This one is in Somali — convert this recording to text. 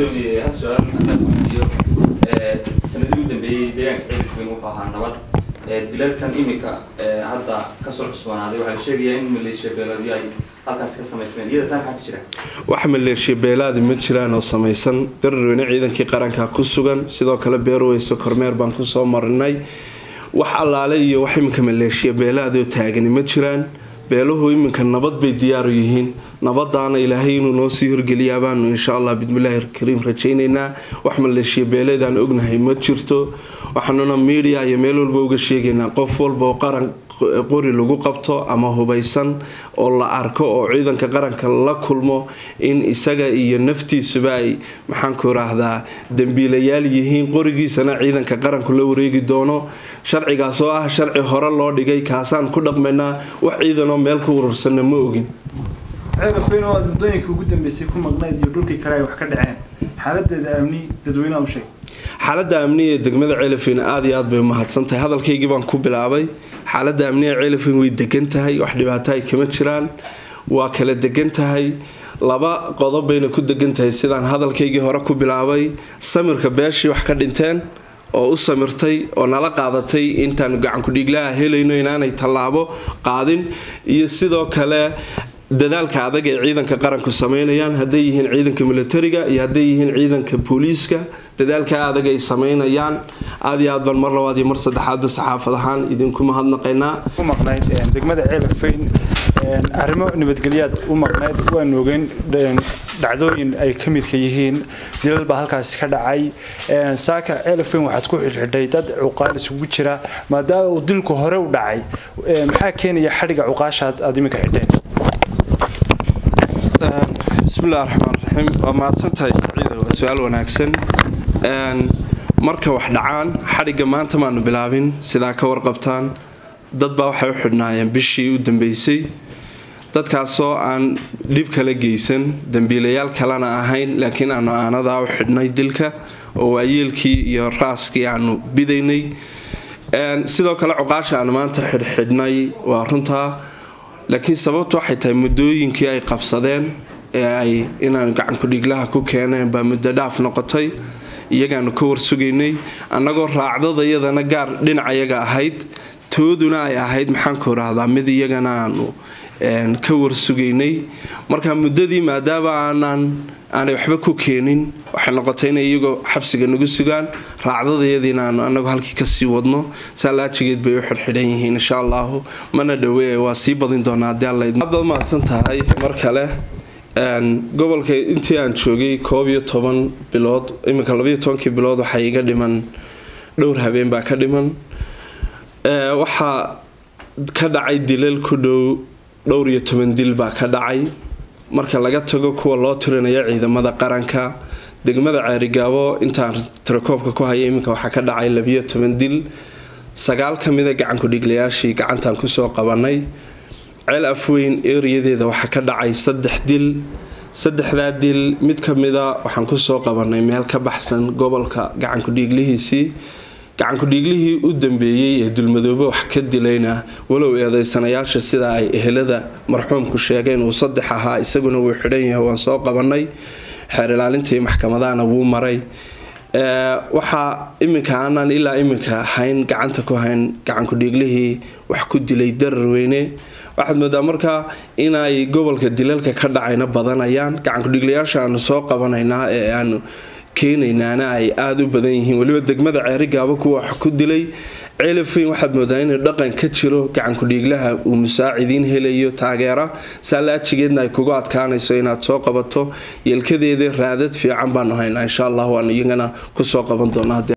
gudoomiye hal su-aal haddaan weydiiyo sanadii u dambeeyey deegaanka ceelifweyn wuxuu ahaa nabad dilalkan iminka hadda kasoo cusboonaaday waxaa la sheegayaa in maleeshiya beeladyo ay halkaasi ka samaysmeen iyada taa maxaa ka jira wax maleeshiya beelaadi ma jiraan oo samaysan dararweyne ciidankii qaranka ku sugan sidoo kale beerweyso kormeer baan kusoo marinay wax allaale iyo wax iminka maleeshiya beelaadoo taagani ma jiraan beeluhu iminka nabad bay diyaaru yihiin nabadaana ilaahay inuu noo sii horgeliyaa baanu insha allah bismillaahi kariim rajaynaynaa wax maleeshiya beeleedaan ognahay ma jirto waxaanuna miidiya iyo meel walba uga sheegaynaa qof walba oo qaran qori lagu qabto ama hubaysan oo la arko oo ciidanka qaranka la kulmo in isaga iyo naftiisuba ay maxaanku iraahdaa dambiilayaal yihiin qorigiisana ciidanka qaranku la wareegi doono sharcigaas oo ah sharci hore loo dhigay kaasaan ku dhaqmaynaa wax ciidanoo meel ku urursanna ma ogin ceelafweyn oo aad muddooyinka ugu dambeysay ku maqnayd iyo dhulkii kale ay wax ka dhaceen xaaladeeda amni dadweynaha u sheeg xaalada amniga ee degmada ceelafweyn aada iyo aad bay umahadsan tahay hadalkaygii baan ku bilaabay xaalada amniga ceelafweyn way degan tahay wax dhibaato ay kama jiraan waa kala degan tahay laba qodob bayna ku degan tahay sidaan hadalkaygii hore ku bilaabay samirka beeshii wax ka dhinteen oo u samirtay oo nala qaadatay intaanu gacankudhiiglaha helayno inaanay tallaabo qaadin iyo sidoo kale dadaalka adag ee ciidanka qaranku sameynayaan hadday yihiin ciidanka militariga iyo hadday yihiin ciidanka booliiska dadaalka adag ay sameynayaan aada iyo aad baan mar labaad iyo mar saddexaadba saxaafad ahaan idinku mahadnaqaynaa u maqnayd degmada ceelafweyn arrimo nabadgelyaad u maqnayd waan ogeyn dhacdooyin ay ka midka yihiin dilal baa halkaasi ka dhacay saaka ceelafweyn waxaad ku xidhxidhay dad cuqaal isugu jira maadaama uu dilku hore u dhacay maxaa keenaya xadhiga cuqaashaad aad iminka xidheen bismillahi raxmaan raxiim waa mahadsantahay saciida waa su-aal wanaagsan marka wax dhacaan xadhigga maanta maanu bilaabin sidaa ka warqabtaan dad baa waxay u xidhnaayeen bishii u dambeysay dadkaasoo aan dhib kala geysan dambiilayaal kalena ahayn laakiin aanu aanadaa u xidhnay dilka oo waayeelkii iyo raaskii aanu bidaynay sidoo kale cuqaasha aanu maanta xidhxidhnay waa runtaa laakiin sababtu waxay tahay muddooyinkii ay qabsadeen ee ay inaanu gacankudhiiglaha ku keeneen baa muddo dhaaf noqotay iyagaanu ka warsugaynay annagoo raacdada iyadana gaar dhinacayaga ahayd tooduna ay ahayd maxaanku irahdaa mid iyagana aanu ka warsugaynay marka muddadii maadaama aanaan aanay waxba ku keenin waxay noqotay inay iyagoo xabsiga nagu sugaan raacdadayadiina aanu anagu halkii kasii wadno saalaajigeed bay u xidhxidhan yihiin insha allahu mana dhawe waa sii badin doonaa hadii allaad mahadsan tahay mar kale gobolka intii aan joogay koob iyo toban bilood iminka labaiyo tobankii bilood waxaa iga dhiman dhowr habeen baa ka dhiman waxaa ka dhacay dilal ku dhow dhowr iyo toban dil baa ka dhacay marka laga tago kuwa loo tirinayo ciidamada qaranka degmada ceerigaabo intaan tirakoobka ku haya iminka waxaa ka dhacay labiyo toban dil sagaal ka mida gacankudhiglayaashii gacantaan kusoo qabanay ceel afweyn eeriyadeeda waxaa ka dhacay saddex dil saddexdaa dil mid ka mida waxaan kusoo qabanay meel ka baxsan gobolka gacankudhiiglihiisii gacankudhiiglihii u dambeeyey ee dulmadoobe wax ka dilayna walow eedeysanayaasha sida ay ehelada marxuumku sheegeen uu saddex ahaa isaguna wuu xidhan yahay waan soo qabanay xeer ilaalintii maxkamadahana wuu maray waxaa iminka aanaan ilaa iminka hayn gacanta ku hayn gacankudhiiglihii wax ku dilay dararweyne waxaad moodaa markaa inay gobolka dilalka ka dhacayna badanayaan gacankudhiglayaasha aanu soo qabanaynaa ee aanu keenaynaana ay aada u badan yihiin weliba degmada ceerigaaba kuwa wax ku dilay ceelafeyn waxaad moodaa inuu dhaqan ka jiro gacankudhiiglaha uu musaacidiin helayo taageera saalaajigeedna ay kugu adkaanayso inaad soo qabato yeelkadeeda raadad fiican baanu haynaa insha allah waanu iyagana kusoo qaban doonaa